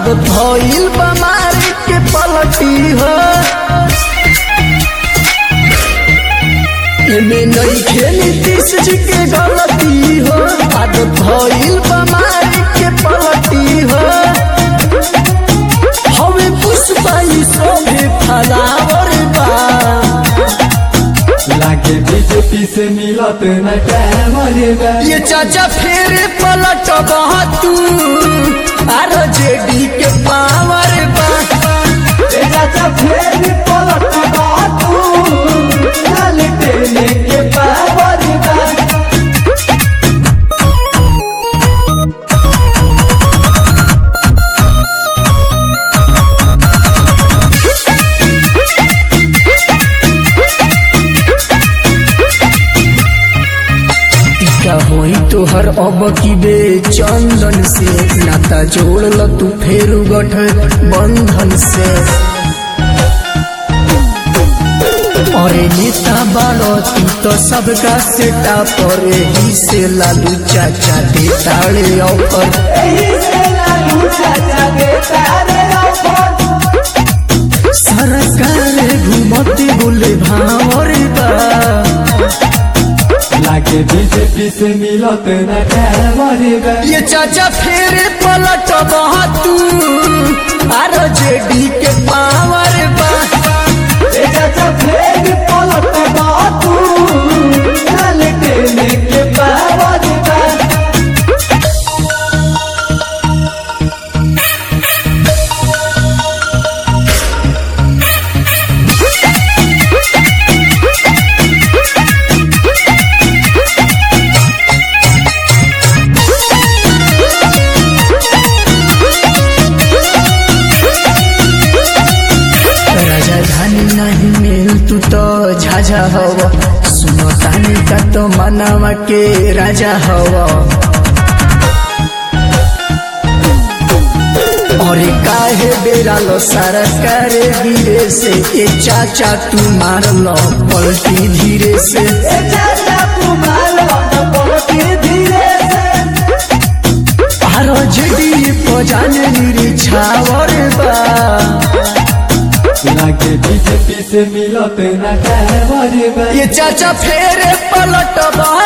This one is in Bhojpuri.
आदत भइल बमारी के पलटी हो एमे नइखे नीतीश जी के गलती हो आदत भइल बमारी के पलटी हो हवे पुष्पाई सोभे फलावर बा लागे बीजेपी से मिलत न कैमरे ये चाचा फिर पलट तू आर जेडी के पावर बा चाचा फेर पलट बातू लाल टेने के पावर बा टीका होई तोहर अब की बे चंदन से नाता जोड़ ल तू फेर गठ बंधन से अरे नेता बाड़ो तू तो सबका सेटा पर ही से लालू चाचा दे ताड़े ऑफर एही से लालू चाचा देता रे ऑफर सरकार घूमते बोले भावर बा लागे बीजेपी से मिलत न कैमरे ये चाचा फिर पलट तू आर जेडी के पावर बा चाचा फेर पलट बातू लाल टेने के पावर बा राजधानी नहीं मिल तू तो झाझा हव सुनो तानी का तो मनावा के राजा हव और काहे बेरा लो सारा करे धीरे से ए चाचा तू मार लो पलटी धीरे से चाचा तुम्हारा पलटी धीरे से आरो जेडी पजाने निरी छावर बा लागे बीजेपी से मिलत न कैमरे ये चाचा फेरे पलट